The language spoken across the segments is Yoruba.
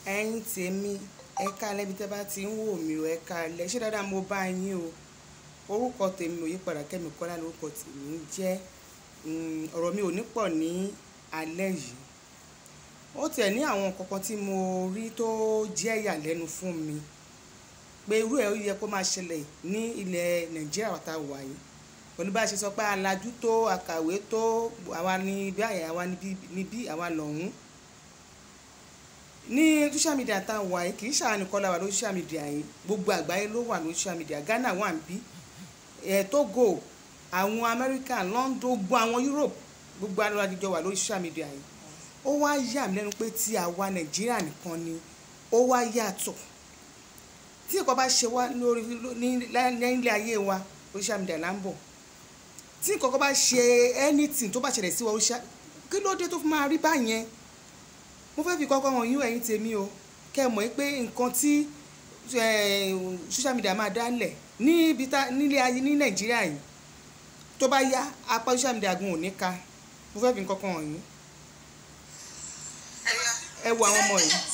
ẹ̀yin tèmi ẹ káalẹ́ bí tẹ́ bá ti ń wò mí o ẹ káalẹ́ ṣé dáadáa mo bá yín o orúkọ tèmi ò yípadà Kẹ́mi Kọ́lá lórúkọ tèmi ń jẹ́ ọ̀rọ̀ mi ò ní pọ̀ ní alẹ́ yìí ó tiẹ̀ ní àwọn kankan tí mo rí tó jẹ́ ìyàlẹ́nu fún mi pé irú ẹ̀ ó yẹ kó máa ṣẹlẹ̀ ní ilẹ̀ Nàìjíríà wàtá wà yìí pẹ̀lú bá a ṣe sọ pé alájú tó akàwé tó àwa ní báyìí àwa níbí àwa lọ́hùn-ún ní social media tá a wà yìí kì í ṣàwọn nìkan la wà lórí social media yìí gbogbo àgbáyé ló wà lórí social media Ghana wà ń bí ẹ̀ Togo àwọn America London gbogbo àwọn Europe gbogbo alọ́lájọ wà lórí social media yìí ó wá yà mí lẹ́nu pé tí àwa Nàìjíríà nìkan ni ó wá yàtọ̀ tí nǹkan bá ṣe wá lórí nílé ayé wa social media là ń bọ̀ tí nǹkan kan bá ṣe anything tó bá ṣẹlẹ̀ sí wa kí ló dé tó fi máa rí báyẹn mo fẹ́ fi kọ́kọ́ hàn yín ẹ̀yin tèmi o kẹ́ ẹ mọ̀ pé nǹkan tí social media máa dálẹ̀ nílé ayé ní Nàìjíríà yìí tó bá yá apá social media gun ò ní ka mo fẹ́ fi kọ́kọ́ hàn yín ẹ wo àwọn ọmọ yìí.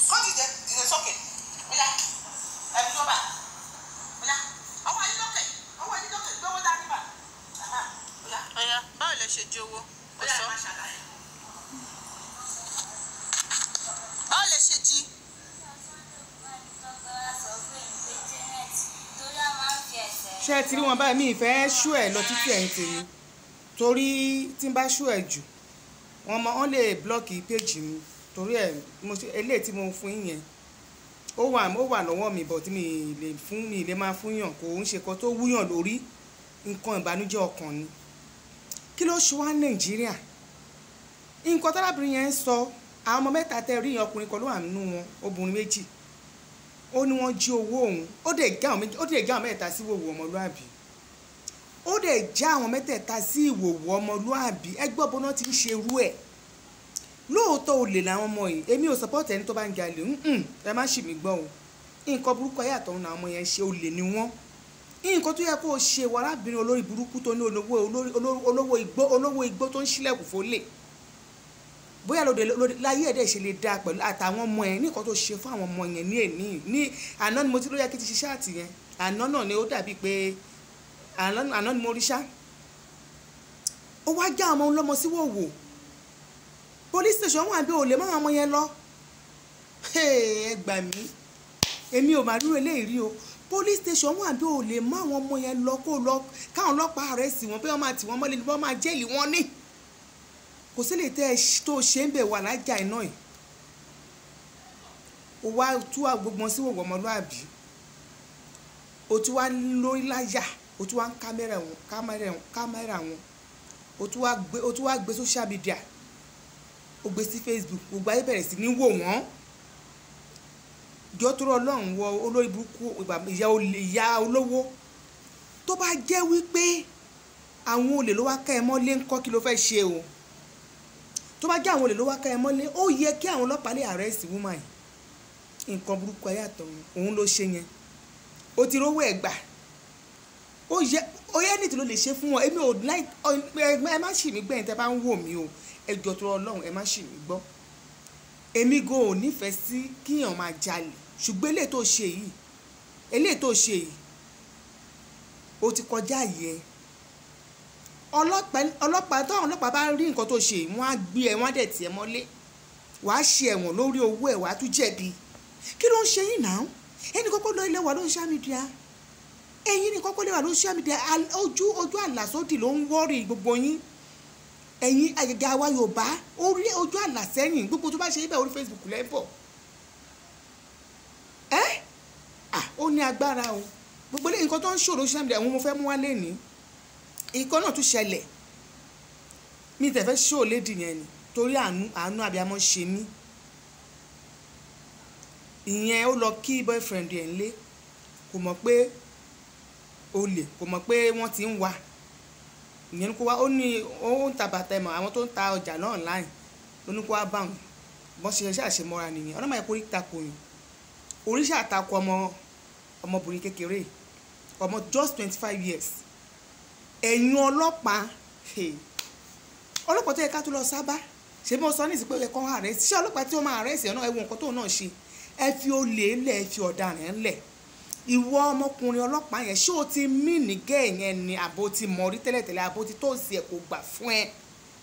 báwo lẹ ṣe jówó ó sọ báwo lẹ ṣe jí ṣé ẹ ti rí wọn báyìí mi ìfẹ́ ṣú ẹ̀ lọ títí ẹ̀yìn tèmi torí tí n bá ṣú ẹ̀ jù wọn mọ wọn lè blọọkì péjì mi torí ẹ̀ mo ṣe eléyìí tí mo fún yín yẹn ó wà ó wà lọ́wọ́ mi bọ̀ tí mi lè fún mi lè máa fún yàn kò ń ṣe kan tó wúyàn lórí nǹkan ìbànújẹ́ ọkàn ni kí ló ṣe wá nàìjíríà nǹkan tárábìnrin yẹn ń sọ àwọn ọmọ mẹ́ta tẹ rí yẹn ọkùnrin kan ló wà nínú wọn obìnrin méjì ó ní wọ́n jí owó òun ó dẹ̀ já àwọn mẹ́tẹ̀ẹ̀ta sí ìwòwò ọmọlúàbí ó dẹ̀ já àwọn mẹ́tẹ̀ẹ̀ta sí ìwòwò ọmọlúàbí ẹgbẹ́ ọbọ náà ti ń ṣe irú ẹ̀ lóòótọ́ olè làwọn ọmọ yìí èmi ò sọpọ́ọ̀tì ẹni tó bá ń jalè ẹ má ṣì mí gbọ́ o nǹkan burúkú ayé àtọ̀run làwọn ọmọ yẹn ṣe olè ni wọ́n nǹkan tó yẹ kó o ṣe wọ arábìnrin olórí burúkú tó ní olówó igbó olówó igbó tó ń ṣílẹ̀kùn fólè bóyá lóde láyé ẹ̀dẹ̀ ṣe lè dáa pẹ̀lú àtàwọn ọmọ yẹn nǹkan tó ṣe fún àwọn ọmọ yẹn ní èní ní àná ni mo ti ló yẹ kí ti ṣiṣẹ́ àtì yẹn àná náà ni ó dàbí pé àná ni mo rí ṣá ó wá já ọmọ ọlọ́mọ sí wòwò police station wà bí olè máa ọmọ yẹn lọ ẹ gbà mí èmi ò má dúró eléyìí rí o police station wà bí olè má àwọn ọmọ yẹn lọ kó lọ káwọn ọlọ́pàá rẹ̀ sí wọn bí wọ́n máa tì wọ́n mọ́lẹ̀ ni wọ́n máa jẹ́lì wọn ní kò sí lè tẹ́ ẹ tó ṣe ń bẹ̀ wà lájà iná yìí o wá tú gbogbo sí wòwò ọmọlúàbí o tún wá lórí láyà o tún wá ń kámẹ́rà wọn kámẹ́rà wọn o tún wá gbé social media o gbé sí Facebook gbogbo ayé bẹ̀rẹ̀ sí ní wò wọ́n jọ tó rọ ọlọ́run wọ olórí burúkú ìyá olówó tó bá jẹ́ wípé àwọn olè ló wá ká ẹ mọ́lé ńkọ́ kí ló fẹ́ ṣe o tó bá jẹ́ àwọn olè ló wá ká ẹ mọ́lé ó yẹ kí àwọn ọlọ́pàá lè arrest woman yìí nǹkan burúkú ayé àtọ̀run òun ló ṣe yẹn ó ti rówó ẹ̀ gbà ó yẹ ó yẹ nìtí ló lè ṣe fún wọn èmi ò láì ẹ má ṣì mí gbẹ̀yìn tẹ́ bá ń wò mí o ẹ jọ tó ọlọ́run ẹ má ṣì mí gbọ́ èmi go ò nífẹ̀ẹ́ sí kíyàn máa jalè ṣùgbọ́n eléyìí tó ṣe yìí eléyìí tó ṣe yìí ó ti kọjá yẹ ọlọ́pàá táwọn ọlọ́pàá bá rí nǹkan tó ṣe yìí wọ́n á gbé ẹ wọ́n á dẹ̀ tiẹ̀ mọ́lé wàá ṣe ẹ̀wọ̀n lórí owó ẹ̀ wàá tún jẹ̀bi kí ló ń ṣe yìí náà ẹni kọ́kọ́ lọ ilé wa ló ń ṣá mídíà ẹ̀yin ni kọ́kọ́ lé wa ló ń ṣá mídíà ojú ojú àlàsódì ló ń wọ́ọ̀rì gbogbo yín ẹ̀yin àgàgà wa yorùbá orí ojú àlà sẹ́yìn gbogbo tó bá ṣe ibẹ̀ orí facebook lẹ́bọ̀ ẹ́ à ó ní agbára o gbogbo lẹ́yìn nǹkan tó ń ṣòro social media àwọn mo fẹ́ mú wá lẹ́ni ìkan náà tún ṣẹlẹ̀ mi tẹ̀ fẹ́ ṣó lédi yẹn ni torí àánú àánú abiyamọ ṣe mí ìyẹn ó lọ kí boyfriend ẹ̀ ń lé kò mọ̀ pé olè kò mọ̀ pé wọ́n ti ń wá ìyẹn kó wá ó ní ó ń ta bàtà ẹ̀mọ̀ àwọn tó ń ta ọjà náà online ló ní kó wá bá wọn bọ́n ṣe ṣe àṣemọ́ra nìyẹn ọlọ́mọ yẹn kó rí takò yìí oríṣi àtakò ọmọ ọmọbìnrin kékeré ọmọ just twenty five years ẹ̀yin ọlọ́pàá ọlọ́pàá tó yẹ ká tó lọ sábà ṣé bí mo sọ ní ìsìnkú ẹ̀ kọ́ àrẹ́sì ṣé ọlọ́pàá tí ó máa àrẹ́sì ẹ̀ náà ẹ wo nǹkan tóun náà ṣe ẹ fi olè lẹ̀ ẹ fi ọ̀daràn lẹ̀ ìwọ ọmọkùnrin ọlọ́pàá yẹn ṣé o ti mí nìgẹ́ yẹn ni àbò ti mọ̀ rí tẹ́lẹ̀tẹ́lẹ̀ àbò ti tó sí ẹ̀ kò gbà fún ẹ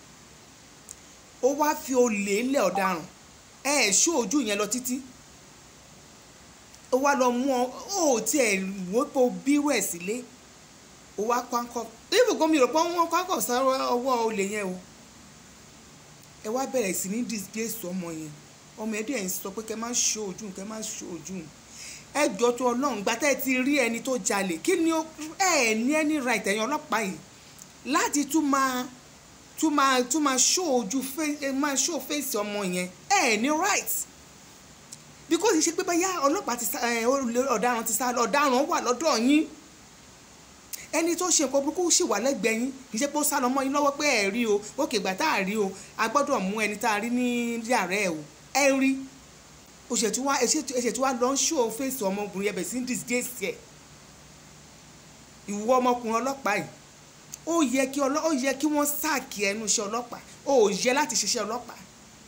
ó wá fi olè lẹ̀ ọ̀daràn ẹ ẹ̀ ṣó ojú yẹn lọ títí ó wá lọ mú ọ ó tiẹ̀ wò pé o bírú ẹ̀ sílé ó wá kọ́ńkọ́ ibùkún mi rò pé wọ́n kọ́ńkọ́ sọ́rọ́ ọwọ́ olè yẹn o ẹ wá bẹ̀rẹ̀ sí ní disgrace ọmọ yẹn ọmọ ẹ̀ dẹ̀ ń sọ pé kẹ́ máa ṣó ojú kẹ́ máa ṣó ojú ẹ jọ tó ọlọ́run gbà tẹ́ ẹ ti rí ẹni tó jalè kí ni ẹ ní ẹni right ẹ̀yin ọlọ́pàá yìí láti tún máa tún máa tún máa ṣó ojú máa ṣó fèsì ọmọ yẹn ẹ ní right because ṣe pé báyà ọlọ́pàá ti sá ọ̀daràn ti sá lọ ọ̀daràn wà lọ́dọ̀ yín ẹni tó ṣe nǹkan burúkú sì wà lẹ́gbẹ̀ẹ́ yín kì í ṣe pé ó sá lọ mọ́ yín lọ́wọ́ pé ẹ̀ rí o òkè ìgbà tá a rí o a gbọ́dọ̀ mú ẹni tá a rí ní yàrá ẹ̀ o ẹ rí o ṣètò wá ẹṣètò wá lọ ń ṣó fèsì ọmọbìnrin ẹbẹ̀ sí ń disgrace ẹ̀ ìwọ ọmọkùnrin ọlọ́pàá yìí ó yẹ kí ó yẹ kí wọ́n sáàkì ẹnu iṣẹ́ ọlọ́pàá ó yẹ láti ṣiṣẹ́ ọlọ́pàá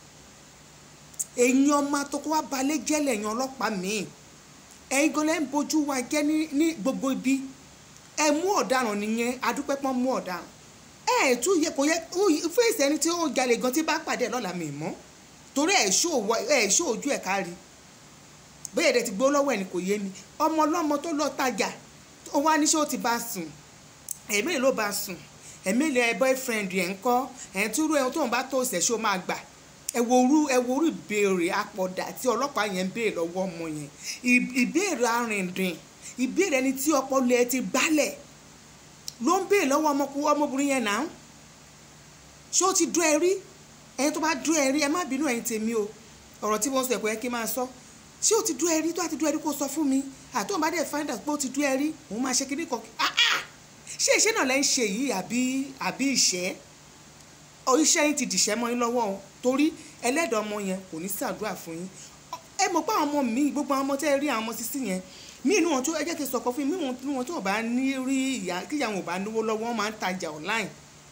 èyàn ọmọ àtọkọ wa balẹ̀ jẹ́lẹ̀ èyàn ọlọ́pàá míì ẹ̀yin gan lẹ́ ń bojú wa jẹ́ ní gbogbo ibi ẹ mú ọ̀daràn nìyẹn adúpẹ́ pọ́n mú ọ̀daràn ẹ ẹ̀ tún yẹ kò yẹ fèsì ẹni tí ó jalè gan tí bá pàdé lọ́la mi mọ́ torí ẹ̀ ṣó ojú ẹ̀ kárí bẹ́ẹ̀ ẹ̀dẹ̀ ti gbó lọ́wọ́ ẹ̀ ni kò yé mi ọmọ ọlọ́mọ tó lọ tajà ó wá ní ṣé ó ti bá sùn ẹ̀mí ló bá sùn ẹ̀mí lè boyfriend ẹ̀ ń kọ́ ẹ̀ ń túrú ẹ̀ tóun bá tó ṣẹ̀ ṣó máa gbà ẹ wo orú ẹ wo orú ìbéèrè apọ̀dà tí ọlọ́pàá yẹn ń béèrè lọ́wọ́ ọmọ yẹn ìbéèrè arìnrìn ìbéèrè ẹni tí ọpọlọ ẹ ti gbálẹ̀ ló ń béèrè lọ́wọ́ ọmọbìnrin yẹn náà ṣé ó ti dún ẹ rí ẹni tó bá dún ẹ rí ẹ má bínú ẹ̀yin tèmi o ọ̀rọ̀ tí wọ́n sọ ẹ̀kọ́ yẹ kí n máa sọ ṣé ó ti dún ẹ rí tó àti dún ẹ rí kó sọ fún mi àti òun bá dẹ̀ find out pé ó ti dún ẹ rí òun máa ṣe kíní kan ṣé ìṣe náà lẹ́ ń ṣe yìí àbí àbí ìṣẹ́ iṣẹ́ yín ti dìṣẹ́ mọ́ yín lọ́wọ́ o torí ẹlẹ́dàá ọmọ yẹn kò ní ṣàdúrà fún yín ẹ mọ̀ pé àwọn ọmọ mi gbogbo àwọn ọmọ tẹ́ ẹ rí àwọn ọmọ sísí yẹn mí inú wọn tó ẹ jẹ́ kí n sọ̀kọ fún mi inú wọn tó bá ní rí ìyá kí ìyá wọn ò bá náwó lọ́wọ́ wọn máa ń tajà online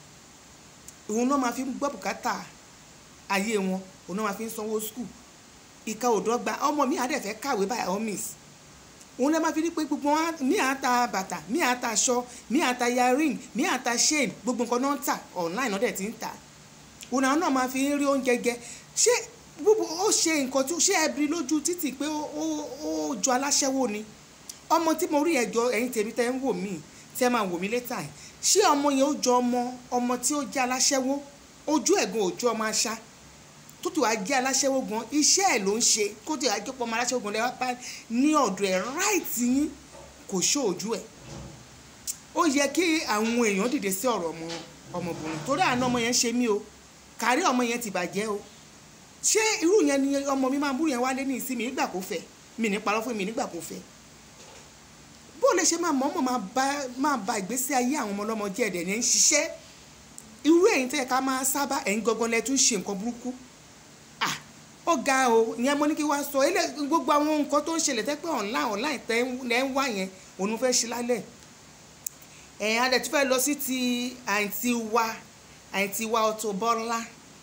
òun náà máa fi ń gbọ́ bùkátà ayé wọn òun náà máa fi ń sanwó skul ìka òdọ́gba ọmọ mi àdẹ̀fẹ́ kàwé by all means òun lè máa fi rí pé gbogbo wọn mí à ń ta bàtà mí à ń ta aṣọ mí à ń ta yaring mí à ń ta chain gbogbo nǹkan náà ń tà online náà dẹ̀ ti ń tà òun àwọn náà máa fi ń rí oúnjẹ jẹ ṣé gbogbo ó ṣe nǹkan tó ṣé ẹbí lójú títì pé ó jọ aláṣẹ́wó ni ọmọ tí mo rí ẹjọ ẹ̀yin tèmi tẹ́ ń wò mí tẹ́ máa wò mí létà ẹ̀ ṣé ọmọ yẹn ó jọ ọmọ ọmọ tí ó jẹ́ aláṣẹ́wó ojú ẹ̀gbọ́n òjò ọmọ aṣá tó tó wá jẹ́ aláṣẹ́wó gan iṣẹ́ ẹ̀ ló ń ṣe kó tó wá jẹ́ pọ́ ọmọ aláṣẹ́wó gan lẹ́wọ́ pa ní ọ̀dọ̀ ẹ̀ ráìtì yín kò ṣó ojú ẹ̀ ó yẹ kí àwọn èèyàn dìde sí ọ̀rọ̀ ọmọ ọmọbìnrin torí àná ọmọ yẹn ṣe mí o kárí ọmọ yẹn ti bàjẹ́ o ṣé irú yẹn ni ọmọ mi máa ń búrú yẹn wálé ní ìsinmi nígbà kó fẹ́ mi ní parọ́ fún mi nígbà kó fẹ́ bó lè ṣe máa mọ̀ọ́mọ̀ máa ba ìgbésí ayé àwọn ọmọ ọlọ́mọ jẹ́ ẹ̀dẹ̀ ní ń ṣiṣẹ́ irú ẹ̀yin tẹ́ ká máa sábà ẹ̀yin gangan lẹ tún ṣe nǹkan burúkú à ó ga o ìyẹn mo ní kí wá sọ ilé gbogbo àwọn nǹkan tó ń ṣẹlẹ̀ tẹ́ pé online online tẹ́ ẹ ń wá yẹn òun fẹ́ ṣe lálẹ́ ẹ̀yin adẹ̀ tún fẹ́ lọ sí ti àǹtí wa àǹtí wa Auto Bola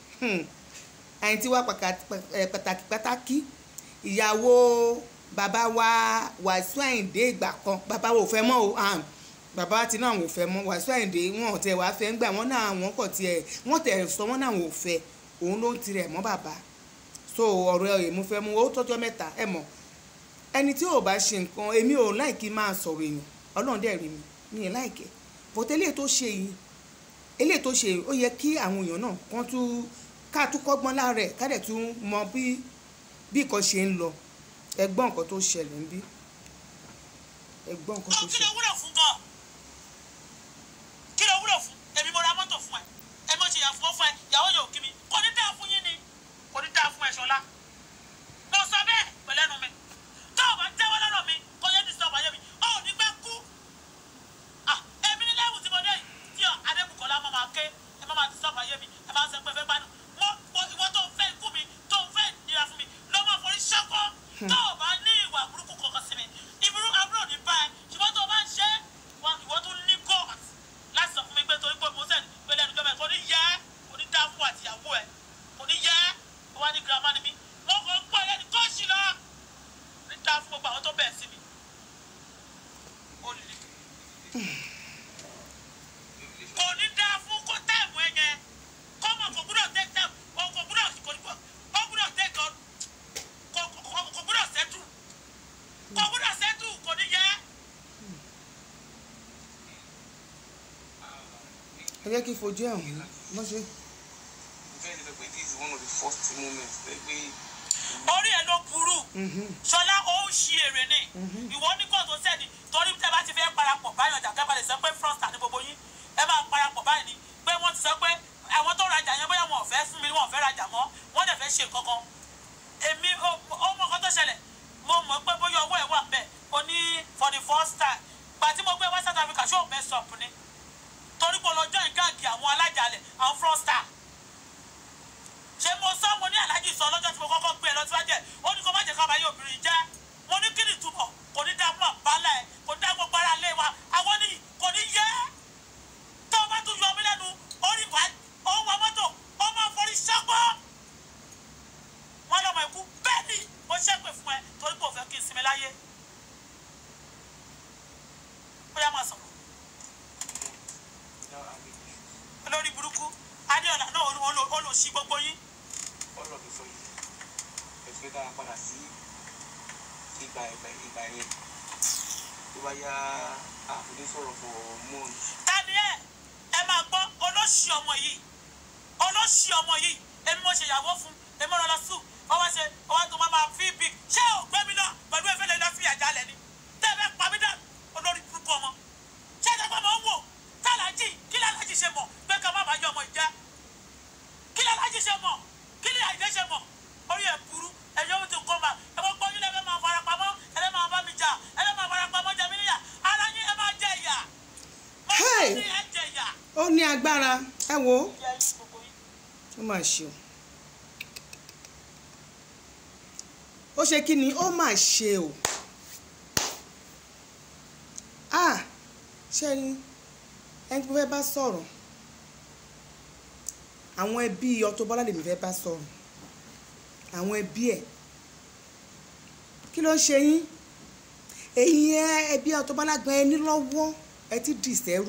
àǹtí wa pàtàkì pàtàkì ìyàwó bàbá wa Wàsíù Àyìndé ìgbà kan bàbá wa ò fẹ́ mọ́ o bàbá ti náà wò fẹ́ mọ́ Wàsíù Àyìndé wọn ò tẹ̀ wá fẹ́ ń gbà wọ́n náà wọ́n kọ̀ tiẹ̀ wọ́n tẹ̀ sọ wọ́n náà wò fẹ́ òun ló ń tirẹ̀ mọ́ bàbá so ọ̀rọ̀ ẹ̀ mú fẹ́ mú ó tọ́jọ́ mẹ́ta ẹ̀ mọ̀ ẹni tí ò bá ṣe nǹkan èmi ò láìkí máa sọ̀rọ̀ èèyàn ọlọ́run dẹ̀ rí mi mi ì láìkẹ́ bọ́tẹ́ eléyìí tó ṣe yìí eléyìí tó ṣe ó yẹ kí àwọn èèyàn náà kán tún ká tún kọ́gbọ́n lára ẹ̀ ká dẹ̀ tún mọ bí bí nǹkan ṣe ń lọ ẹ gbọ́ nǹkan tó ṣẹlẹ̀ ń bí ẹ gbọ́ nǹkan tó kí ló ṣẹlẹ̀. wúlò fún gan kí ló wúlò fún èmi mo ra mọ́tò fún ẹ ẹ mo ṣe yà fún ọ fún ẹ ìyàwó yóò kí mi kò ní dáa fún yín ni kò ní dáa fún ẹ ṣọlá mo sọ bẹ́ẹ̀ pẹ̀lẹ́nu mi tó o bá jẹ́wọ́ lọ́rọ̀ mi kò yẹ disturb ayé mi ó ní pẹ́ kú Ah, èmi ní lẹ́wù tí mo dé yìí tí adébùkọ́lá máa máa ké ẹ máa máa disturb ayé mi ẹ máa ń sọ pé fẹ́ gbádùn mo mo ìwọ tó fẹ́ ikú mi tó fẹ́ nira fún mi ló máa forí ṣọ́kọ́ tó o bá ní ìwà burúkú kankan sí mi ìbúrú àbúrò ní bá ẹ ṣùgbọ́n tó o bá ń ṣe é, wa- ìwọ tó ní god láti sọ fún mi pé torí pé mo sẹ́ni pé lẹ́nu jọ́mọ̀ ẹ̀ kò ní yẹ ẹ́ kò ní dá fún àtìyàwó ẹ̀ kò ní yẹ ẹ́ ó wá ní girama ni mí mo kàn ń pọ̀ ẹni kó ṣì lọ ẹ jẹ́ kí n fojú ẹ̀ hàn mọ́ ṣe. bẹ́ẹ̀ ni lọ pé this is one of the first moments pé pé orí ẹ ló burú ṣọlá ó ń ṣi èrè ni ìwọ ní kóòtù sẹ́ni torí tẹ́ bá ti fẹ́ parapọ̀ báyọ̀ jà kẹ́bà lè sọ pé frosta ní gbogbo yín ẹ máa parapọ̀ báyìí ni pé wọ́n ti sọ pé àwọn tó rajà yẹn bóyá wọn ò fẹ́ fún mi wọn ò fẹ́ rajà mọ́ wọ́n dẹ̀ fẹ́ ṣe kankan èmi ó ó mọ nǹkan tó ṣẹlẹ̀ mo mọ̀ pé bóyá ọwọ́ ẹ̀ wà ń bẹ̀ o ní for the first time gbà tí mo gbé west South Africa ṣé ò mess up ni torí pé ọlọ́jọ́ ìgáàgì àwọn alájàlẹ̀ àwọn frosta ṣé mo sọ mo ní aláàjì sọ lọ́jọ́ tí mo kọ́kọ́ gbé ẹ lọ síwájú ẹ̀ ó ní kó má jẹ́ ká bá yé obìnrin jẹ́ mo ní kí ni ìtumọ̀ kò ní dá mọ̀ balẹ̀ ẹ̀ kò ní dá gbogbo ara lé wa àwọn ní kò ní yẹ tó o bá tún yọ mí lẹ́nu orí wa ó ń wa mọ́tò ó máa forí ṣọ́gbọ́ wọn lọ́mọ ikú bẹ́ẹ̀ ni mo ṣépè fún ẹ torí pé ò fẹ́ kí n sinmi láyé ó yá máa sọ̀rọ̀ now I'm in olórí burúkú adéọlá náà ó lò ó lò sí gbogbo yín all of a sudden ẹ̀fẹ́ dára padà sí ìgbà ìgbà ìgbà yẹn tó bá yá àfúdé sọ̀rọ̀ for months tani ẹ ẹ máa gbọ́ olóṣì ọmọ yìí olóṣì ọmọ yìí èmi mo ṣe ìyàwó fún èmi mo rán lọ sùn ọwọ́ ṣe ọwọ́ tó máa máa fi big ṣé ò gbé mi náà pẹ̀lú ẹ̀fẹ́ lè lọ fi àjálẹ̀ ni tẹ́ ẹ fẹ́ pa mí dà olórí burúkú ọmọ ṣé ẹ tẹ́gbọ́n mọ̀ ń wò tálàjì kí lálàjì ṣe mọ̀ pé ká má bàa yọ ọmọ ìjẹ́ kí lálàjì ṣe mọ̀ kí ni àìdé ṣe mọ̀ orí ẹ̀ burú ẹ̀yọ́ mi ti kọ́ ma ẹ bọ́ gbọ́ yín lẹ́fẹ̀ẹ́ máa fara pamọ́ ẹ lẹ́ máa bá mi jà ẹ lẹ́ máa fara pamọ́ jẹ mí níyà ara yín ẹ máa jẹ ìyà máa Hey! ní ẹ jẹ ìyà ó ní agbára ẹ wo ìyà yín gbogbo yín. ó mà ṣe o ó ṣe kí ni ó mà ṣe o ah ṣe ni ẹni tí mo fẹ́ bá sọ̀rọ̀ àwọn ẹbí Auto Bola lèmi fẹ́ bá sọ̀rọ̀ àwọn ẹbí ẹ̀ kí ló ń ṣe yín èyí ẹbí Auto Bola gan ẹni lọ́wọ́ ẹ ti dì sẹ́rù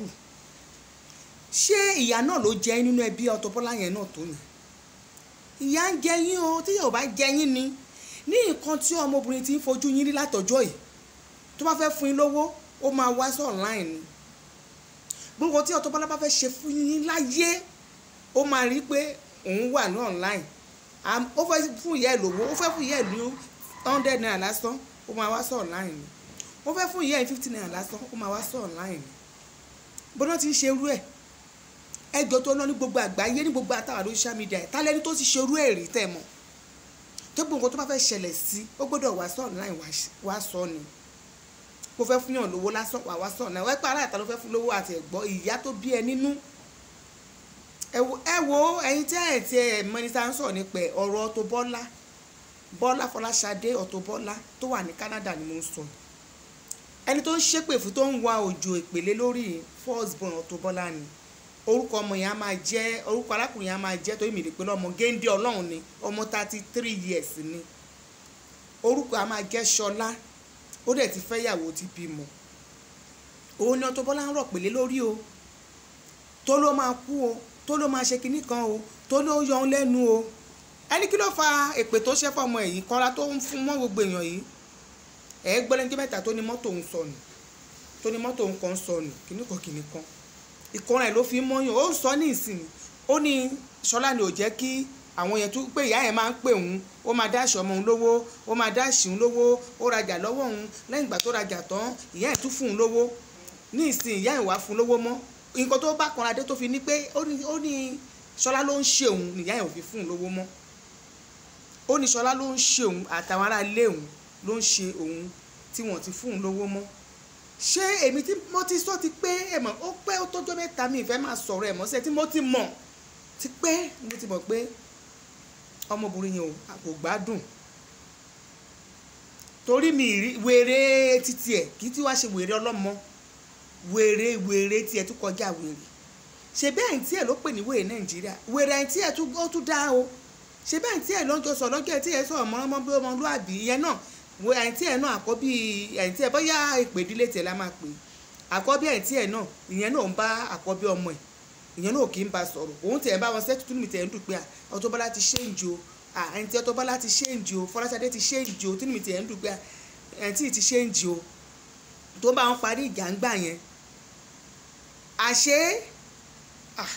ṣé ìyá náà ló jẹ yín nínú ẹbí Auto Bola yẹn náà tó ni ìyá ń jẹ yín o tí yóò bá jẹ yín ni ní nǹkan tí ọmọbìnrin ti ń fojú yín rí látọjọ́ yìí tó bá fẹ́ fún yín lówó ó máa wá sí online ni gbogbo tí Auto Bola bá fẹ́ ṣe fún yín láyé ó máa rí pé òun wà ní online Am- ó fẹ́ fún ìyá ẹ̀ lówó ó fẹ́ fún ìyá ẹ̀ ní hundred naira lásán ó máa wá sí online ni ó fẹ́ fún ìyá ẹ̀ fifty naira lásán ó máa wá sí online ni bọ́dọ̀ ti ń ṣe irú ẹ̀ ẹjọ́ tó ná ní gbogbo àgbáyé ní gbogbo àtàwọn lórí social media ẹ̀ tálẹ́ni tó ti ṣe irú ẹ̀ rí tẹ̀ mọ́ tó gbogbo nǹkan tó bá fẹ́ ṣẹlẹ̀ sí ó gbọ́dọ̀ wá sí online wá- wá sọ ni kó fẹ́ fún yàn lówó lásán wà wá sí online wọ́n pa aláìta ló fẹ́ fún lówó àti ẹ̀gbọ́ ìyá tó bí ẹ nínú ẹ wo- ẹ wo ẹyin tí ẹ ti ẹ mọ́nísà ń sọ̀rọ̀ nípa ẹ̀, ọ̀rọ̀ Auto Bola Bọ́lá Fọláṣadé Auto Bola tó wà ní Canada ni mo ń sọ ẹni tó ń ṣépè fún tó ń wa òjò ìpèlé lórí first born Auto Bola ni orúkọ ọmọ yẹn á máa jẹ́ orúkọ arákùnrin yẹn á máa jẹ́ torí mi lè pe lọ́mọ géńdé ọlọ́run ni ọmọ thirty three years ni orúkọ á máa jẹ́ ṣọlá ó dẹ̀ ti fẹ́yàwó ti bímọ òun ni Auto Bola ń rọ̀ pèlé lórí o tó ló máa kú o tó ló máa ṣe kinní kan o tó ló yọ ọ́n lẹ́nu o ẹni kí ló fa èpè tó ṣẹ́ fọmọ èyí kọ́ra tó ń fún mọ́ gbogbo èèyàn yìí ẹ̀ gbọ́lẹ́jọ́ mẹ́ta tó ní mọ́tò ń sọnù tó ní mọ́tò ń kan sọnù kinní kan kinní kan ìkọràn ẹ̀ ló fi ń mọ́yàn ó ń sọ ní ìsìn ó ní ṣọlá ni ò jẹ́ kí àwọn yẹn tún pé ìyá yẹn máa ń pè òun ó máa dáṣọ ọmọ òun lówó ó máa dáṣì òun lówó ó rajà lọ́wọ́ òun lẹ́yìn ìgbà tó rajà tán ìyá yẹn tún fún òun lówó ní ìsìn ìyá yẹn wá fún un lówó mọ́ nǹkan tó bá kanra dé tó fi ní pé ó ní ó ní ṣọlá ló ń ṣe òun nìyá yẹn ò fi fún un lówó mọ́ ó ní ṣọlá ló ń ṣe òun àtàwọn ará ilé òun ló ń ṣe òun tí wọ́n ti fún un lówó mọ́ ṣé èmi tí mo ti sọ ti pé ẹ mọ̀ ó pẹ́ ó tọ́jọ́ mẹ́ta mi ìfẹ́ máa sọ̀rọ̀ ẹ̀ mọ́ sẹ́ tí mo ti mọ̀ ti pé mo ti mọ̀ pé ọmọbìnrin yẹn ò kò gbádùn torí mi rí wèrè títí ẹ̀ kì í tí wàá ṣe wèrè ọlọ́mọ wèrè wèrè tiẹ̀ tún kọjá wèrè ṣe bẹ́ẹ̀ tí ẹ̀ ló pè ní wèrè nàìjíríà wèrè ẹ̀ tí ẹ̀ tún ó tún dá o ṣe bẹ́ẹ̀ tí ẹ̀ ló ń jọ sọ lọ́jọ́ ẹ̀ tí ẹ̀ sọ ọmọ bí ọmọlúàbí ìyẹn náà wo àìntí ẹ̀ náà àkọ́bí àìntí ẹ̀ bóyá ìpè ìdílé tiẹ̀ la máa pè àkọ́bí àìntí ẹ̀ náà ìyẹn náà ń bá àkọ́bí ọmọ ẹ̀ ìyẹn náà kì í bá sọ̀rọ̀ òun tẹ̀ ń bá wọn sẹ́tù tún mi tẹ̀ ń dùn pé Auto Bola ti ṣéǹjì o àìntí Auto Bola ti ṣéǹjì o Fọláṣadé ti ṣéǹjì o tún mi tẹ̀ ń dùn pé àìntí ti ṣéǹjì o tó bá wọn parí ìjà ń gbà yẹn àṣé ah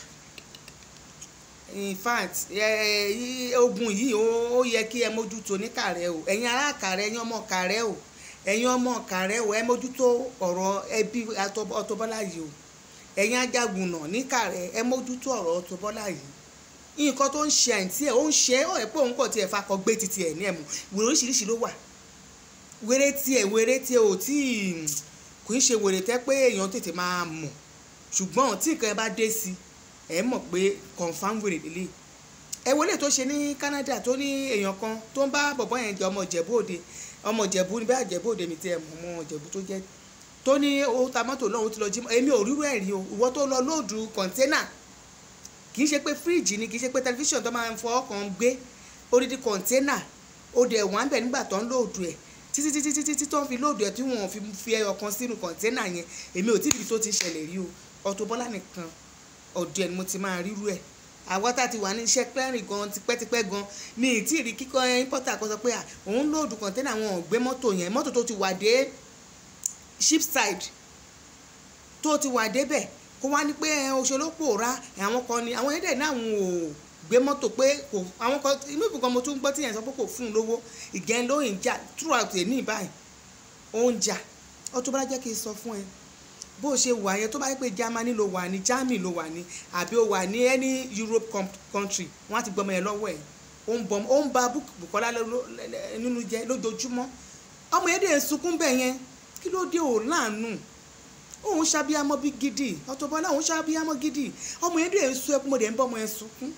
in fact ẹ ẹ ogun yìí ó ó yẹ kí ẹ mójútó ní kàrẹ́ o ẹ̀yin ará kàrẹ́ ẹ̀yin ọmọ kàrẹ́ o ẹ̀yin ọmọ kàrẹ́ o ẹ mójútó ọ̀rọ̀ ẹbí Auto- Auto Bola yìí o ẹ̀yin ajagunà ní kàrẹ́ ẹ mójútó ọ̀rọ̀ Auto Bola yìí nǹkan tó ń ṣe àǹtí ẹ̀ ó ń ṣe é ó ẹ̀ pé òun kò tiẹ̀ fakọ gbé titi ẹ̀ ní ẹ̀mú wèrè oríṣiríṣi ló wà wèrè tiẹ̀ wèrè tiẹ̀ ò tí ì kò ń ṣe wèrè tẹ́ pé èèyàn tètè máa mọ̀ ṣùgbọ́n tí nǹkan ẹ bá dé sí ẹ mọ̀ pé confam wèrè lélẹ̀ ẹ wọlé tó ṣe ní Canada tó ní èèyàn kan tó ń bá bọ̀bọ́ yẹn jẹ ọmọ Ìjẹ̀bú Òde ọmọ Ìjẹ̀bú ní bẹ́ẹ̀ Ìjẹ̀bú Òde mi tiẹ̀ mọ̀ ọmọ Ìjẹ̀bú tó jẹ́ tó ní ó ta mọ́tò náà ó ti lọ jí èmi ò rírú ẹ̀ rí o ìwọ tó lọ lóòdù kọ̀ńténà kì í ṣe pé fíríjì ni kì í ṣe pé tẹlifíṣàn tó máa ń fọwọ́ kan gbé odidi kọ̀ńténà ó dẹ̀ wọ́n á bẹ̀ nígbà tó ń lóòdù ẹ̀ títí títí títí tí tó ń fi lóòdù ẹ̀ tí wọ́n fi fi ẹyọ kan sínú kọ̀ńténà yẹn èmi ò tí ì rí tó ti ṣẹlẹ̀ rí o Auto Bola nìkan ọ̀dọ̀ ẹ̀ ni mo ti máa rírú ẹ̀ àwa tá a ti wà ní iṣẹ́ clearing gan tipẹ́tipẹ́ gan mi ì tí ì rí kíkọ́ importer kan sọ pé à òun lóòdù kọ̀ńténà wọn ò gbé mọ́tò yẹn mọ́tò tó ti wà dé shipside tó ti wà débẹ̀ kó wá ní pé ẹ, òṣèlú pòórá ẹ, àwọn kan ni àwọn ẹ̀dẹ̀ náà wọn ò gbé mọ́tò pé kò àwọn kan inú ìbùkún mo tún gbọ́ tí yẹn sọ pé kò fún un lówó ìgẹ́n ló ń jà throughout ẹ̀ ní ìbáyìí ó ń jà Auto Bola jẹ́ kí n sọ fún ẹ bó o ṣe wà yẹn tó bá yẹ pé Germany ló wà ní Germany ló wà ní àbí o wà ní any Europe com- country wọ́n á ti gbọmọ yẹn lọ́wọ́ ẹ̀ ó ń bọmọ ó ń ba Bùkọ́lá ló- ló- lẹ́- nínú jẹ́ lójoojúmọ́ ọmọ yẹn dẹ̀ ń sunkún bẹ́ẹ̀ yẹn kí ló dé ò láàánú òun ṣàbíamọ bí gidi Auto Bola òun ṣàbíamọ gidi ọmọ yẹn dẹ̀ ń sun ẹkún mo dẹ̀ ń bọ́ ọmọ yẹn sunkún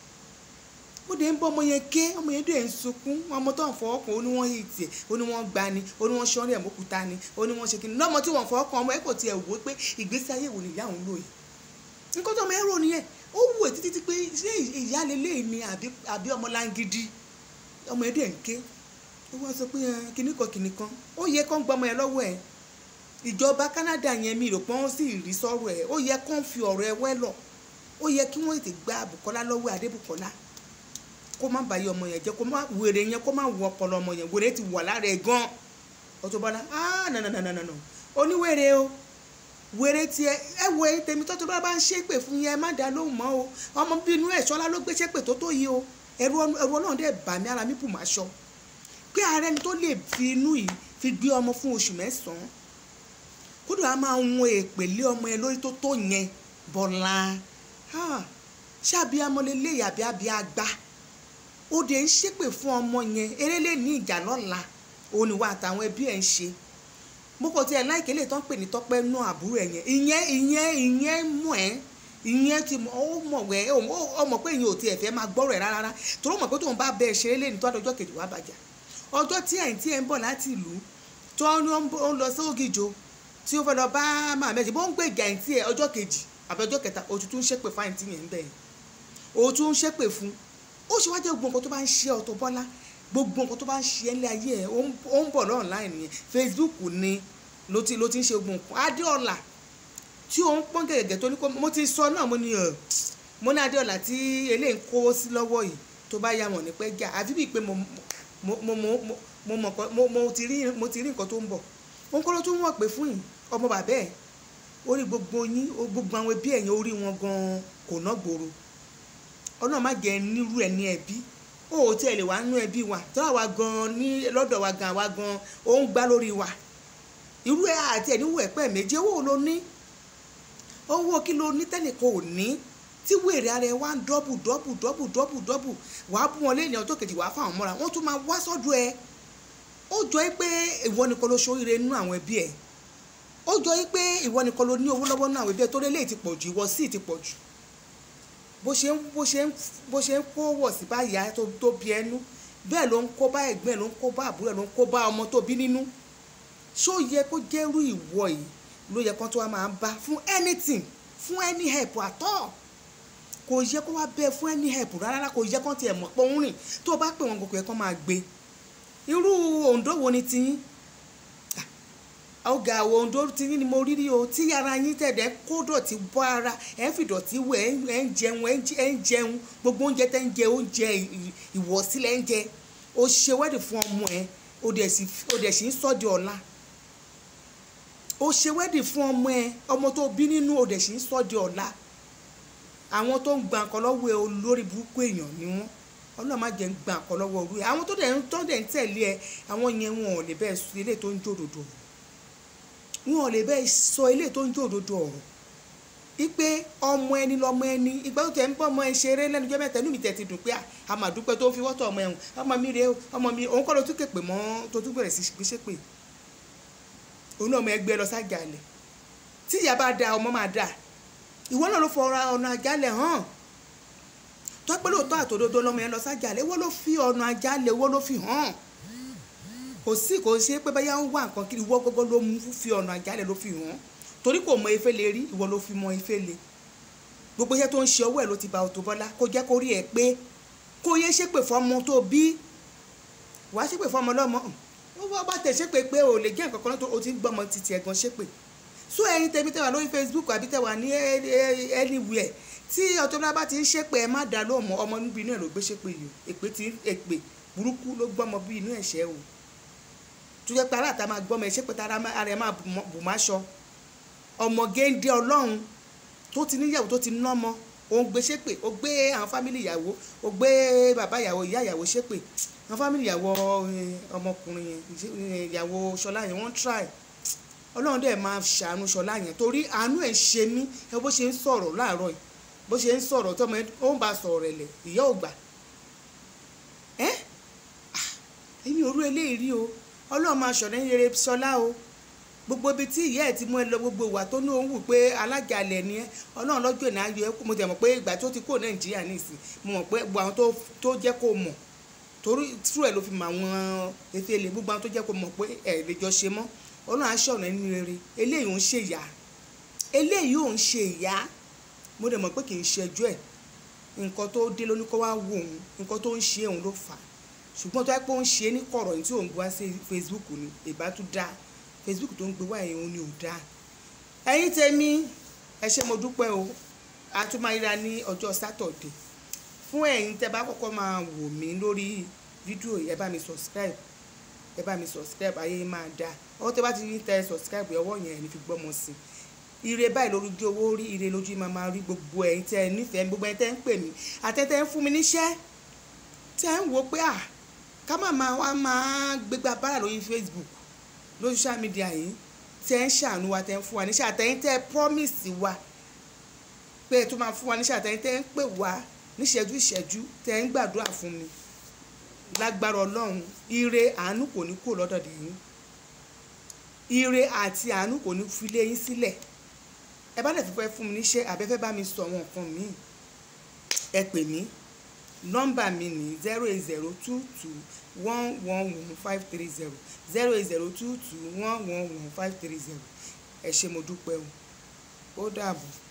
mo dẹ̀ ń bọ́ ọmọ yẹn ké ọmọ yẹn dẹ̀ ń sunkún ọmọ tó ń fọwọ́ kan ó ní wọ́n hì tiẹ̀ ó ní wọ́n gbá ni ó ní wọ́n ṣọ́ọ́rì ẹ̀ mọ́kúta ni ó ní wọ́n ṣe kí ni lọ́mọ tí wọ́n fọwọ́ kan ọmọ ẹ̀ kò tiẹ̀ wò ó pé ìgbésí ayé wo nìyá òun lò yìí nǹkan tó ọmọ ẹ̀ rò nìyẹn ó wù ẹ́ títí pé ṣé ìyá lélẹ́yìí ni àbí àbí ọmọ láńgídí ọmọ ẹ̀ dẹ̀ ń ké ó wá sọ pé ẹ, kinní kan kinní kan ó yẹ kán gbọmọ ẹ lọ́wọ́ ẹ̀ ìjọba Canada yẹn mi rò pé wọ́n sì rí sọ́rọ̀ ẹ̀ ó yẹ kán fi ọ̀rọ̀ ẹ wẹ́lọ̀ ó yẹ kí wọ́n tètè gba Bùkọ́lá lọ́wọ́ Adébùkọ́lá kó má bàyẹ ọmọ yẹn jẹ́ kó má wèrè yẹn kó má wọ ọpọlọ ọmọ yẹn wèrè ti wà lára ẹ̀ gan Auto Bola ah nànànànànà oníwèrè o wèrè tiẹ̀ ẹ wo èyí tèmi tọ́tọ́ bá bá ń ṣépè fún yẹn ẹ má dá lóhùn mọ́ o ọmọ bínú ẹ̀ ṣọlá ló gbé ṣépè tó tó yìí o ẹ̀rù ẹ̀rù Ọlọ́run dẹ̀ bà mí ara mi bù má ṣọ pé ààrẹ ni tó lè fi inú yìí fi gbé ọmọ fún oṣù mẹ́sàn-án kódà á máa wọn èpè lé ọmọ yẹn lórí tó tó yẹn bọ́lá ṣáàbí amọ̀lélẹ́ yàbí àbí àgbà ó dé ń ṣépè fún ọmọ yẹn erélé ní ìjà lọ́la òun ìwà àtàwọn ẹbí ẹ̀ ń ṣe mo kò tiẹ̀ láìké lè tán pè ní tọ́pẹ́ nú àbúrò ẹ̀ yẹn ìyẹn ìyẹn ìyẹn mọ̀ ẹ́ ìyẹn ti mọ̀ ó mọ̀ wẹ́ ó mọ̀ pé ìyẹn ò tiẹ̀ fẹ́ máa gbọ́rọ̀ ẹ̀ rárá torí ó mọ̀ pé tóun bá bẹ ṣeré lé ní tó àdọ́jọ́ kejì wá bàjá ọjọ́ tí ẹ̀yìn tí ẹ̀ ń bọ̀ láti ìlú tó ń lọ sóògìjò tí ó fẹ́ lọ bá màmẹ́jì bó ń gbé ìjà ẹ̀yìn tí ẹ̀ ọjọ́ kejì àbí ọjọ́ kẹta òtútù ń ṣépè fáyìn tí yẹn ń bẹ̀ yẹn òtún ń ṣépè fún ó ṣe wá jẹ́ gbogbo nǹkan tó bá ń ṣe Auto Bola gbogbo nǹkan tó bá ń ṣe ẹ́ ní ayé ẹ̀ ó ń bọ̀ lọ́ọ̀láìn nìyẹn Facebook ni ló ti ló ti ń ṣe gbogbo nǹkan Adéọlá tí òun pọ́n gẹ̀gẹ̀ tó ní kó mo ti sọ náà mo ní ẹ̀ mo ní Adéọlá tí eléyìí ń kówó sí lọ́wọ́ yìí tó bá yá wọn ní pẹ́ jà àfi bíi pé mo mo mo mo mo mọ̀ mo mo ti rí mo ti rí nǹkan tó ń bọ̀ òun kọ́ ló tún wọ̀ pé fún yìí ọmọ bàbá ẹ̀ orí gbogbo yín gbogbo àwọn ẹbí ẹ̀yìn orí wọn gan-an kò ná gbòòrò ọlọ́run má jẹ́ nírú ẹ̀ ní ẹbí ó ò tí ẹ lè wá nú ẹbí wa tó àwa gan-an ní lọ́dọ̀ wa gan àwa gan-an ó ń gbá lórí wa irú ẹ̀ àti ẹ̀ níwò ẹ̀pẹ́ méje owó ló ní owó kí ló ní tẹ́nìkan ò ní tí wèrè ara ẹ wá ń dọ́bù dọ́bù dọ́bù dọ́bù dọ́bù wàá bú wọn lẹ́yìn ọjọ́ kejì wàá fáwọn mọ́ra wọ́n tún máa wá sọ́dọ̀ ẹ ó jọ ẹ́ pé ìwọ nìkan ló ṣoríire nínú àwọn ẹbí ẹ̀ ó jọ ẹ́ pé ìwọ nìkan ló ní owó lọ́wọ́ nínú àwọn ẹbí ẹ̀ tó lélẹ́yìí ti pọ̀ jù ìwọ sì ti pọ̀ jù bó ṣe ń bó ṣe ń bó ṣe ń kó wọ̀ sí báyà tó tó bí ẹnu bẹ́ẹ̀ ló ń kó bá ẹ̀gbẹ́ ẹ̀ ló ń kó bá àbúrò ẹ̀ ló ń kó bá ọmọ tó bí nínú ṣó yẹ kó jẹ́rú ìwọ yìí ló yẹ kó tó wá máa bá fún anything fún any help at all kò yẹ kó wá bẹ́ẹ̀ fún any help rárá kò yẹ kó tiẹ̀ mọ̀ pé òun rìn tó o bá pè wọn kò yẹ kó máa gbé irú òǹdó wo ni tiyín ọgá àwọn ohun tó ti ní ni mo rí rí o tí ara yín tẹ̀dẹ̀ kó dọ̀tí bọ́ ara ẹ̀ ń fìdọ̀tí wẹ̀ ẹ̀ ń jẹun ẹ̀ ń jẹun gbogbo oúnjẹ tẹ́ ń jẹ oúnjẹ ìwọ̀sílẹ̀ ń jẹ o ṣe wẹ́dì fún ọmọ ẹ̀ o dẹ̀ sì ń sọ́ di ọ̀la o ṣe wẹ́dì fún ọmọ ẹ̀ ọmọ tó bí nínú o dẹ̀ sì ń sọ́ di ọ̀la àwọn tó ń gba nǹkan lọ́wọ́ ẹ olórí burúkú èèyàn ni wọ́n ọlọ́run má jẹ́ ń gba nǹkan lọ́wọ́ orú ẹ àwọn tó dẹ̀ ń tó dẹ̀ ń tẹ̀lé ẹ àwọn yẹn wọn ò lè bẹ́ẹ̀ sọ ilé tó ń jó òdodo wọn ò lè bẹ́ẹ̀ sọ ilé tó ń jó òdodo ọ̀rọ̀ ipe ọmọ ẹni lọmọ ẹni ìgbà tó tẹ̀ ń bọ́ ọmọ ẹ ṣeré lẹ́nu jẹ́ mẹ́ta inú mi tẹ̀ ti dùn pé a máa dúpẹ́ tó fi wọ́tọ̀ ọmọ ẹ̀hún ọmọ mi rèé o ọmọ mi òun kọ́ ló tún képe mọ́ tó tún bẹ̀rẹ̀ sí gbéṣẹ́ pé òun náà ọmọ ẹgbẹ́ lọ sájàlẹ̀ tí ìyá bá da ọmọ máa da ìwọ náà ló fọ ọ̀nà àjálẹ̀ hàn tọ́pẹ́ lóòótọ́ àtòdodo lọ́mọ yẹn lọ sájàlẹ̀ ìwọ ló fi ọ̀nà àjálẹ̀ ìwọ ló fi hàn kò sí kò ṣe pé báyà ń wá nǹkan kiri ìwọ gbogbo ló mú fi ọ̀nà àjálẹ̀ ló fi hàn torí kò mọ efe lè rí ìwọ ló fi mọ efe lè gbogbo iṣẹ́ tó ń ṣe ọwọ́ ẹ̀ ló ti ba Auto Bola kó jẹ́ kó rí ẹ pé kó yé ṣépè fọmọ tó bí wàá ṣépè fọmọ lọ́mọ wọ́n bá tẹ̀ ṣépè pé ò lè jẹ́ nǹkan kan náà tó o ti ń gbọ́mọ títí ẹ̀gbọ́n ṣépè so ẹ̀yin tẹ̀mí tẹ̀wà lórí Facebook àbí tẹ̀wà ní anywhere tí Auto Bola bá ti ń ṣépè ẹ má dá lóhùn mọ́ ọmọ níbi inú ẹ̀ ló gbé ṣépè yìí èpè tí èpè burúkú ló gbọ́mọ bí inú ẹ̀ṣẹ̀ o tó jẹ́ pé aláàtà máa gbọ́mọ ẹ̀ ṣépè tá ara ẹ̀ máa bù má ṣọ ọmọ géńdé ọlọ́run tó ti níyàwó tó ti nọ́mọ òun gbé ṣépè ó gbé àwọn fámìlì ìyàwó ó gbé bàbá ìyàwó ìyá ìyàwó ṣépè àwọn fámìlì ìyàwó ọmọkùnrin yẹn ìyàwó ṣọlá yẹn wọ́n try ọlọ́run dẹ̀ máa ṣàánú ṣọlá yẹn torí àánú ẹ̀ ṣe mí ẹ bó ṣe ń sọ̀rọ̀ láàárọ̀ yìí bó ṣe ń sọ̀rọ̀ tọmọ ó ń bá sọ̀rọ̀ rẹ̀ lẹ̀ ìyá ò gbà ẹ́ èmi ò rú eléyìí rí o ọlọ́run máa ṣọ̀rẹ́ ń rere ṣọlá o gbogbo ibi tí ìyá ẹ̀ ti mú ẹ lọ gbogbo ìwà tó ní òun wù pé alájàlẹ̀ ni ẹ ọlọ́run lọ́jọ́ ìnáyọ ayọ̀ ẹ mo tẹ̀ mọ̀ pé ìgbà tó ti kó nàìjíríà nìsín mo mọ̀ pé gbogbo àwọn tó jẹ́ kó mọ̀ torí tú ẹ̀ ló fi mọ àwọn efele gbogbo àwọn tó jẹ́ kó mọ̀ pé ẹ̀ lè jọ ṣe mọ́ ọlọ́run aṣọ ọ̀nà ẹni rere eléyìí ò ń ṣe ìyá eléyìí ò ń ṣe ìyá mo dẹ̀ mọ̀ pé kì í ṣe ẹjọ́ ẹ̀ nǹkan tó dé lóní kó wá wò òun nǹkan tó ń ṣe òun ló fà á ṣùgbọ́n tó yẹ pé ó ń ṣe ní kọ̀rọ̀ yìí tí òun gbé wá sí Facebook ni ìbá tún dáa facebook tó ń gbé wá ẹ̀yìn òun ni ò dáa ẹ̀yin tèmi ẹ ṣé mo dúpẹ́ o a tún máa ríra ní ọjọ́ sátọ̀dẹ̀ fún ẹ̀yin tẹ́ bá kọ́kọ́ máa wò mí lórí fídíò ẹ bá mi subscribe ẹ bá mi subscribe ayé máa dáa ọwọ́ tẹ́ bá ti ní tẹ subscribe ọwọ́ yẹn ní fi gbọ́mọ sí i ire báyìí lójú owó rí ire lójú máa máa rí gbogbo ẹ̀yin tẹ́ ẹ nífẹ̀ẹ́ gbogbo ẹ̀yin tẹ́ ń pè mí àtẹ́tẹ́ ń fún mi níṣẹ́ tẹ́ ń wò pé à ká má máa wá máa gbégbá bára lórí facebook lórí social media yìí tẹ́ ń ṣàánú wa tẹ́ ń fún wa níṣẹ́ àtẹ̀yìn tẹ́ promise wa pé ẹ tó máa fún wa níṣẹ́ àtẹ̀yìn tẹ́ ń pè wá níṣẹ́jú ìṣẹ́jú tẹ́ ń gbàdúrà fún mi lágbára ọlọ́run ire àánú kò ní kó lọ́dọ̀ yín ire àti àánú kò ní fi lé yín sílẹ̀ ẹ bá lè fi fẹ́ fún mi níṣẹ́ àbẹ́fẹ́ bá mi sọ àwọn nǹkan míì ẹ pè mí nọ́mbà mi ní zero eight zero two two one one one five three zero zero eight zero two two one one one five three zero ẹ ṣé mo dúpẹ́ o ó dàbọ̀.